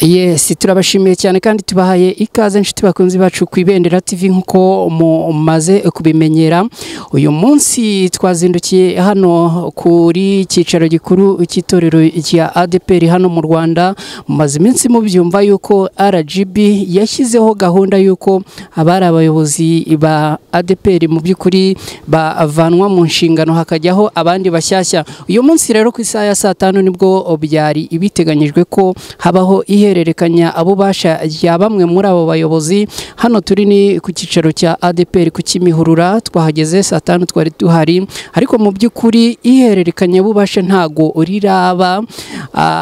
yesi turabashimiye cyane kandi tubahaye ikaze inshuti bakunzi bacu ku ibendera TV nk'uko mumaze kubimenyera uyu munsi twazindukiye hano kuri icyicaro gikuru cy'itorero rya ADPR hano mu Rwanda mumaze iminsi mubyumva yuko RGB yashyizeho gahunda y'uko abari abayobozi ba ADPR mu by'ukuri bavanwa mu nshingano hakajyaho abandi bashyashya uyu munsi rero ku isaha ya saa tanu nibwo byari ibiteganyijwe ko habaho ihe ihererekanya abo basha rya bamwe muri abo bayobozi hano turi ni ku cyicaro cya ADPR ku Kimihurura twahageze saa tanu twari duhari ariko mu by'ukuri ihererekanya bubasha ntago riraba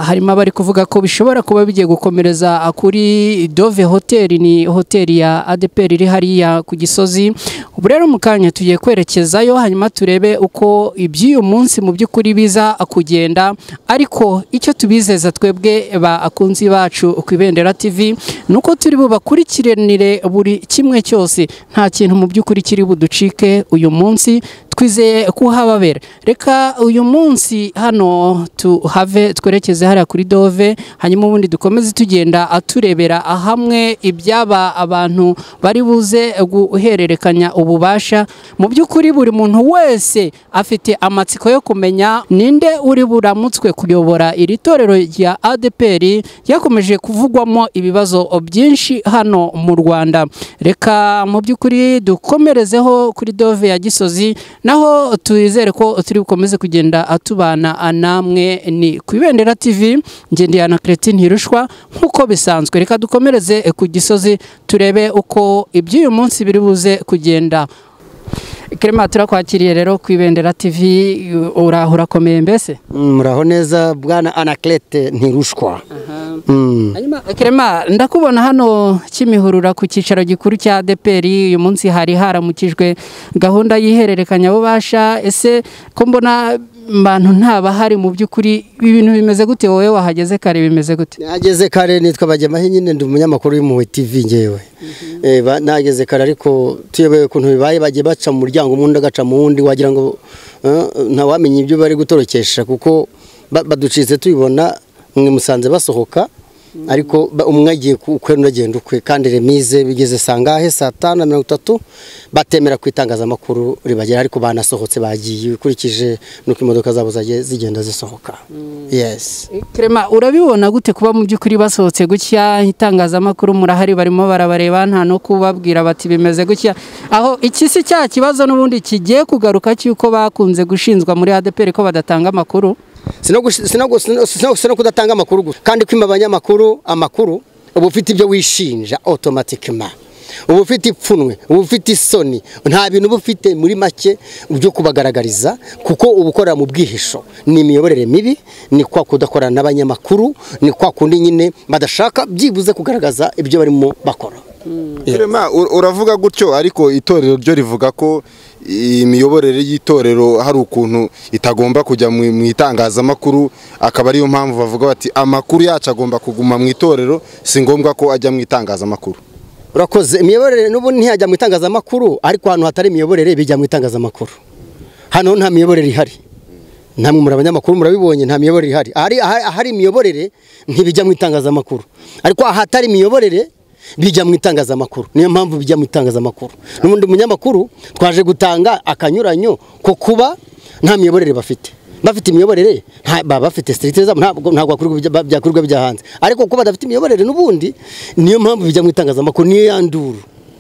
harimo abari kuvuga ko bishobora kuba bigiye gukomereza kuri Dove Hotel ni hoteli ya ADPR iri hariya ku Gisozi ubu rero mu kanya tugiye kwerekezayo hanyuma turebe uko iby'uyu munsi mu by'ukuri biza kugenda ariko icyo tubizeza twebwe bakunzi bacu bacu ku ibendera TV nuko turi bubakurikiranire buri kimwe cyose nta kintu mu by'ukuri kiri buducike uyu munsi twizeye kuhababera reka uyu munsi hano tuhave twerekeze hariya kuri dove hanyuma ubundi dukomeze tugenda aturebera hamwe ibyaba abantu bari buze guhererekanya ububasha mu by'ukuri buri muntu wese afite amatsiko yo kumenya ninde uri buramutswe kuyobora iri torero rya ADPR yakomeje kuvugwamo ibibazo byinshi hano mu Rwanda reka mu by'ukuri dukomerezeho kuri dove ya Gisozi naho twizere ko turi bukomeze kugenda atubana namwe ni ku ibendera TV ngendeye na Cretine Hirushwa nk'uko bisanzwe reka dukomereze ku gisozi turebe uko iby'uyu munsi biri buze kugenda Clement turakwakiriye rero ku ibendera TV uraho urakomeye mbese muraho neza bwana Anaclete Ntirushwa hanyuma Clement ndakubona hano kimihurura ku cyicaro gikuru cya ADPR uyu munsi hari haramukijwe gahunda y'ihererekanya bubasha ese ko mbona bantu ntabahari mu by'ukuri ibintu bimeze gute wowe wahageze kare bimeze gute nageze kare nitwa bajyamaho nyine ndi umunyamakuru w'impuhwe tv ngewe nageze kare ariko tuyobewe ukuntu bibaye bagiye baca mu muryango umundi agaca mu wundi wagira ngo ntawamenye ibyo bari gutorokesha kuko baducitse tubibona mwe musanze basohoka ariko umwe agiye ukwe n'agenda ukwe kandi remize bigeze saa ngahe saa tanu na mirongo itatu batemera ku itangazamakuru ribagera ariko banasohotse bagiye ukurikije nuko imodoka zabo zagiye zigenda zisohoka yesi Clement urabibona gute kuba mu by'ukuri basohotse gutya itangazamakuru murahari barimo barabareba nta no kubabwira bati bimeze gutya aho iki si cya kibazo n'ubundi kigiye kugaruka cy'uko bakunze gushinzwa muri ADPR ko badatanga amakuru sino kudatanga amakuru gusa kandi kwima abanyamakuru amakuru uba ufite ibyo wishinja otomatikima uba ufite ipfunwe uba ufite isoni nta bintu uba ufite muri make byo kubagaragariza kuko uba ukorera mu bwihisho ni imiyoborere mibi ni kwa kudakorana n'abanyamakuru ni kwa kundi nyine badashaka byibuze kugaragaza ibyo barimo bakora uravuga gutyo ariko itorero ryo rivuga ko imiyoborere y'itorero hari ukuntu itagomba kujya mu itangazamakuru akaba ariyo mpamvu bavuga bati amakuru yacu agomba kuguma mu itorero si ngombwa ko ajya mu itangazamakuru urakoze imiyoborere n'ubu ntiyajya mu itangazamakuru ariko ahantu hatari imiyoborere bijya mu itangazamakuru hano nta miyoborere ihari namwe muri abanyamakuru murabibonye nta miyoborere ihari ahari imiyoborere ntibijya mu itangazamakuru ariko ahatari imiyoborere bijya mu itangazamakuru niyo mpamvu bijya mu itangazamakuru n'ubundi munyamakuru twaje gutanga akanyuranyo ko kuba nta miyoborere bafite bafite imiyoborere baba bafite siterite zabo ntabwo byakorwa bijya hanze ariko kuko badafite imiyoborere n'ubundi niyo mpamvu bijya mu itangazamakuru niyo yanduru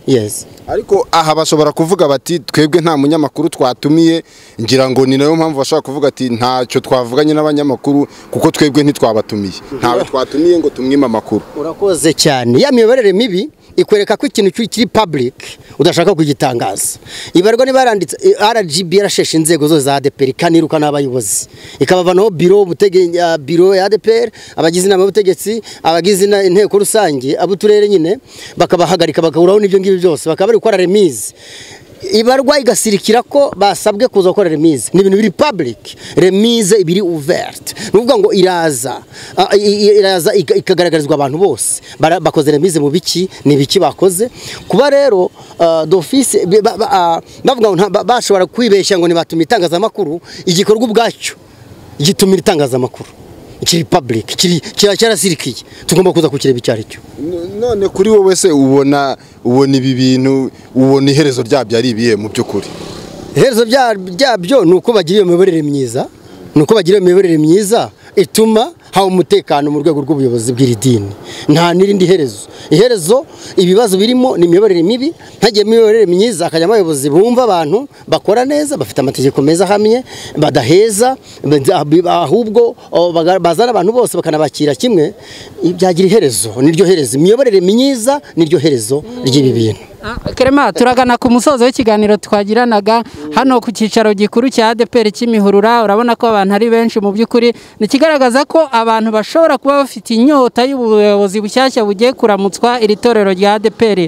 yesi ariko aha bashobora kuvuga bati twebwe nta munyamakuru twatumiye ngira ngo ni nayo mpamvu bashobora kuvuga ati ntacyo twavuganye n'abanyamakuru kuko twebwe ntitwabatumiye ntawe twatumiye ngo tumwime amakuru urakoze cyane ya miyoborere mibi ikwereka ko ikintu kiri public udashaka kugitangaza ibarwa niba yaranditse RGB yarasheshe inzego zose za ADPR ikaniruka n'abayobozi ikabavanaho biro butege ya biro ya ADPR abagize inama y'ubutegetsi abagize ina- inteko rusange abuturere nyine bakabahagarika bagahuraho n'ibyo ngibyo byose bakaba bari gukora remise ibarwa igasirikira ko basabwe kuza gukora remise ni ibintu biri public remise ibiri ouverte ni ukuvuga ngo iraza ah, i- i- iraza ika- ikagaragarizwa abantu bose Bara- bakoze remise mu biki ni ibiki bakoze kuba rero ah, d'office bi- ba- ba- ah, bavuga ngo nta- ba- bashobora kwibeshya ngo ntibatuma itangazamakuru igikorwa ubwacyo gitumira itangazamakuru kiri public kiri kira- kirasirikiye tugomba kuza kukireba icyo ari cyo N- none kuri wowe se ubona ubona ibi bintu ubona iherezo ryabyo ari ibihe mu by'ukuri iherezo bya- byabyo ni uko bagira iyo miyoborere myiza ni uko bagira iyo miyoborere myiza ituma haba umutekano mu rwego rw'ubuyobozi bw'iri dini nta n'irindi herezo iherezo ibibazo birimo ni imiyoborere mibi ntagire imiyoborere myiza hakajyamo abayobozi bumva abantu bakora neza bafite amategeko meza ahamye badaheza bad- ahubwo oh, baga- bazana abantu bose bakanabakira kimwe byagira iherezo niryo herezo imiyoborere myiza niryo herezo ry'ibi bintu Kerema turagana ku musozo w'ikiganiro twagiranaga hano ku cyicaro gikuru cya ADPR Kimihurura urabona ko abantu ari benshi mu by'ukuri ni ikigaragaza ko abantu bashobora kuba bafite inyota y'ubuyobozi bushyashya bugiye kuramutswa iri torero rya ADPR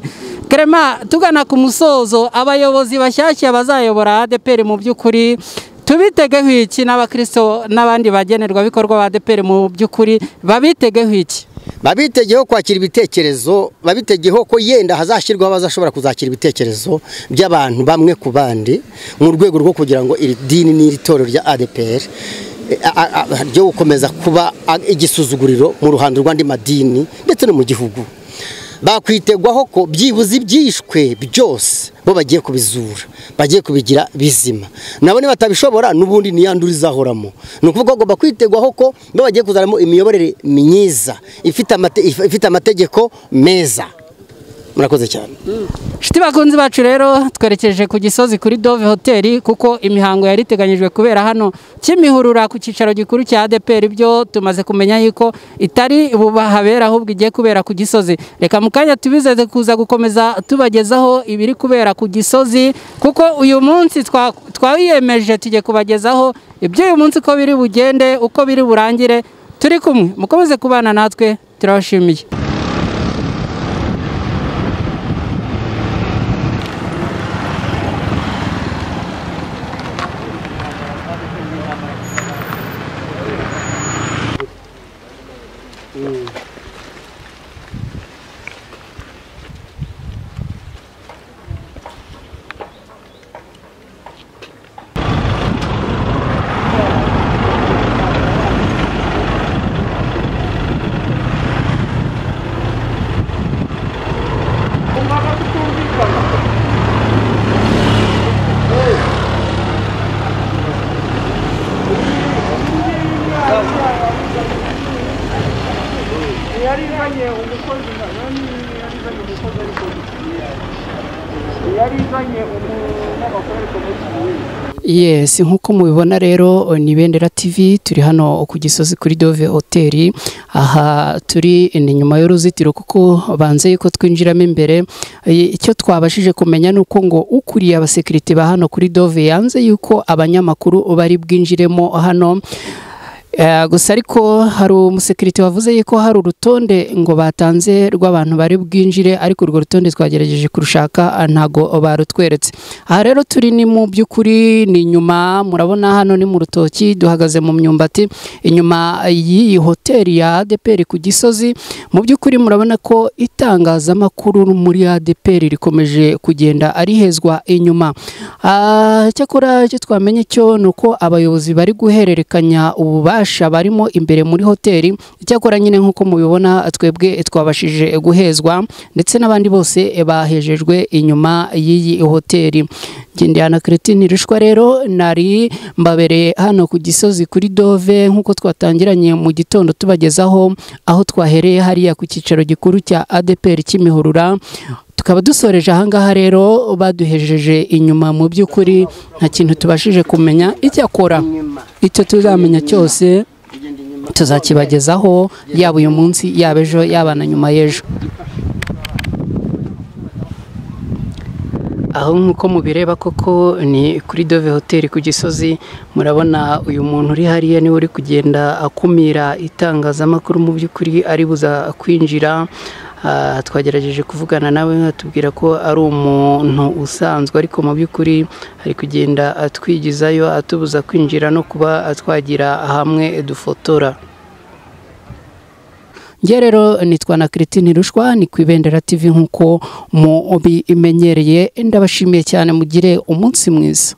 Kerema tugana ku musozo abayobozi bashyashya bazayobora ADPR mu by'ukuri tubitegeho iki n'abakristo n'abandi bagenerwabikorwa ba ADPR mu by'ukuri babitegeho iki babitegeho kwakira ibitekerezo babitegeho ko yenda hazashyirwaho abazashobora kuzakira ibitekerezo by'abantu bamwe ku bandi mu rwego rwo kugira ngo iri dini n'iri torero rya ADPR eh, a- a- a- ryo gukomeza kuba a- igisuzuguriro mu ruhando rw'andi madini ndetse no mu gihugu bakwitegwaho ko byibuze ibyishwe byose bo bagiye kubizura bagiye kubigira bizima nabo batabishobora n'ubundi niyandura izahoramo ni ukuvuga ngo bagomba kwitegwaho ko bo bagiye kuzanamo imiyoborere myiza ifite amate- ifite amategeko meza murakoze cyane Shiti bakunzi bacu rero twerekeje ku gisozi kuri Dove Hotel kuko imihango yari iteganyijwe kubera hano kimihurura ku cyicaro gikuru cya ADPR byo tumaze kumenya yuko itari bubahabera ahubwo igiye kubera ku gisozi reka mu kanya tubizeze kuza gukomeza tubagezaho ibiri kubera ku gisozi kuko uyu munsi twa- twawiyemeje tugiye kubagezaho ibyo uyu munsi uko biri bugende uko biri burangire turi kumwe mukomeze kubana natwe turabashimiye yariganye umukozi na- nani yariganye umukozi ariko yariganye umunyamakuru ariko muri kibuye Yes nk'uko mubibona rero ni Bendera TV turi hano ku Gisozi kuri Dove Hotel aha turi ni nyuma y'uruzitiro kuko banze yuko twinjiramo imbere E, icyo twabashije kumenya ni uko ngo ukuriye abasekirite ba hano kuri Dove yanze yuko abanyamakuru bari bwinjiremo hano Eh, gusa ariko hari umusekirite wavuze yuko hari urutonde ngo batanze rw'abantu bari bwinjire ariko urwo rutonde twagerageje kurushaka ah, ntago barutweretse aha rero turi ni mu by'ukuri ni inyuma murabona hano ni mu rutoki duhagaze mu myumbati inyuma y'iyi hoteli ya ADPR ku Gisozi mu by'ukuri murabona ko itangazamakuru muri ADPR rikomeje kugenda arihezwa inyuma Ah, cyakora icyo twamenye cyo ni uko abayobozi bari guhererekanya ububasha barimo imbere muri hoteli icyakora nyine nk'uko mubibona twebwe twabashije guhezwa ndetse n'abandi bose bahejejwe inyuma y'iyi hoteli Gendana Cretine Rushwa rero nari mbabereye hano ku Gisozi kuri Dove nk'uko twatangiranye mu gitondo tubagezaho aho twahereye hariya ku cyicaro gikuru cya ADPR Kimihurura tukaba dusoreje ahangaha rero baduhejeje inyuma mu by'ukuri nta kintu tubashije kumenya icyakora icyo tuzamenya cyose tuzakibagezaho yaba uyu munsi yaba ejo yaba na nyuma y'ejo aho nk'uko mubireba koko ni kuri dove hoteli ku gisozi murabona uyu muntu uri hariya niwe uri kugenda akumira itangazamakuru mu by'ukuri aribuza kwinjira Ah, twagerageje kuvugana nawe atubwira ko ari umuntu usanzwe ariko mu by'ukuri ari kugenda atwigizayo atubuza kwinjira no kuba twagira hamwe dufotora njye rero nitwa na Christine Rushwa ni ku Ibendera TV nk'uko mubimenyereye ndabashimiye cyane mugire umunsi mwiza